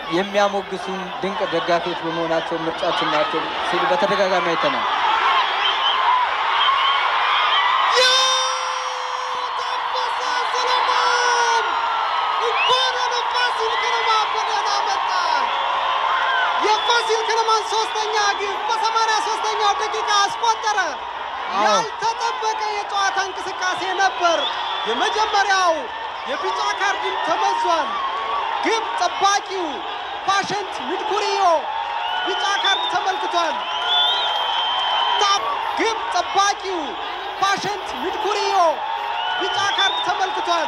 የሚያሞግሱን ድንቅ ደጋፊዎች በመሆናቸው ምርጫችን ናቸው ሲሉ በተደጋጋሚ አይተናል። ታፈሰ ሰለሞን እንኳን ወደ ፋሲል ከነማ በደህና መጣ። የፋሲል ከነማን ሶስተኛ ግብ በሰማንያ ሶስተኛው ደቂቃ አስቆጠረ። አዎ። ያልተጠበቀ የጨዋታ እንቅስቃሴ ነበር። የመጀመሪያው የቢጫ ካርድም ተመዟል። ግብ ጠባቂው ፓሸንት ንድኩሪዮ ቢጫ ካርድ ተመልክቷል። ታ- ግብ ጠባቂው ፓሸንት ንድኩሪዮ ቢጫ ካርድ ተመልክቷል።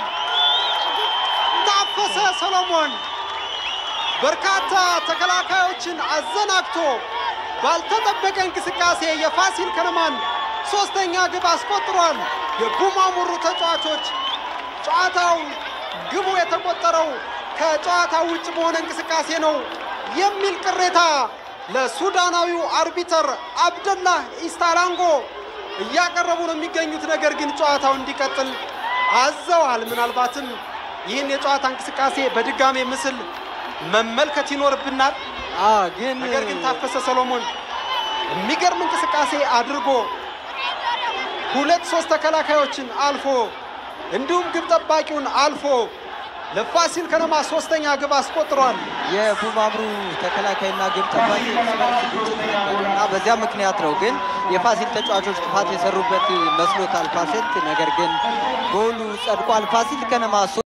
ታፈሰ ሰሎሞን በርካታ ተከላካዮችን አዘናግቶ ባልተጠበቀ እንቅስቃሴ የፋሲል ከነማን ሶስተኛ ግብ አስቆጥሯል። የቡማሙሩ ተጫዋቾች ጨዋታው ግቡ የተቆጠረው ከጨዋታው ውጭ በሆነ እንቅስቃሴ ነው የሚል ቅሬታ ለሱዳናዊው አርቢተር አብደላህ ኢስታላንጎ እያቀረቡ ነው የሚገኙት። ነገር ግን ጨዋታው እንዲቀጥል አዘዋል። ምናልባትም ይህን የጨዋታ እንቅስቃሴ በድጋሜ ምስል መመልከት ይኖርብናል። አ ግን ነገር ግን ታፈሰ ሰሎሞን የሚገርም እንቅስቃሴ አድርጎ ሁለት ሶስት ተከላካዮችን አልፎ እንዲሁም ግብ ጠባቂውን አልፎ ለፋሲል ከነማ ሶስተኛ ግብ አስቆጥሯል። የቡማምሩ ተከላካይና ግብ ጠባቂ እርስ በርስ ግጭት ነበር እና በዚያ ምክንያት ነው። ግን የፋሲል ተጫዋቾች ጥፋት የሰሩበት መስሎታል ፓሸንት። ነገር ግን ጎሉ ጸድቋል። ፋሲል ከነማ